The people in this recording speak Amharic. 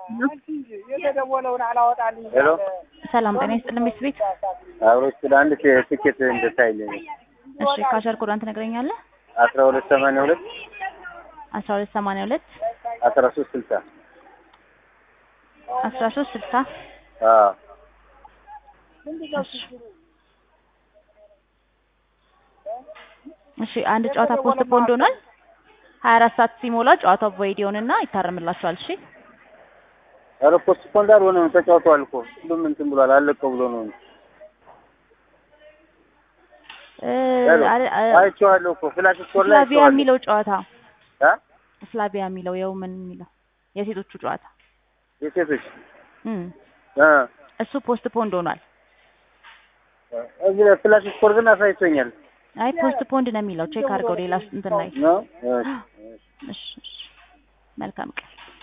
የተደወለውን አላወጣልኝ ሄሎ ሰላም ጤና ይስጥልን ቤት ቤት አብሮች ስለ አንድ ትኬት እንድታይልኝ እሺ ካሸር ኮዳን ትነግረኛለህ አስራ ሁለት ሰማንያ ሁለት አስራ ሁለት ሰማንያ ሁለት አስራ ሶስት ስልሳ አስራ ሶስት ስልሳ አዎ እሺ አንድ ጨዋታ ፖስት ፖንድ ሆኗል ሀያ አራት ሰዓት ሲሞላ ጨዋታው ቮይድ ይሆንና ይታረምላችኋል እሺ ኧረ ፖስት ፖንድ አልሆነም ተጫውተዋል እኮ ሁሉም እንትን ብሏል አለቀው ብሎ ነው እ ሄሎ አለ- አ- አይቼዋለሁ እኮ ፍላሽ ስኮር ላይ ስላቪያ አይቼዋለሁ የሚለው ጨዋታ እ ስላቪያ የሚለው የው ምን የሚለው የሴቶቹ ጨዋታ የሴቶች እም እ እሱ ፖስት ፖንድ ሆኗል እዚህ ላይ ፍላሽ ስኮር ግን አሳይቶኛል አይ ፖስት ፖንድ ነው የሚለው ቼክ አድርገው ሌላ እንትን ላይ ነው እሺ እሺ እሺ መልካም ቀን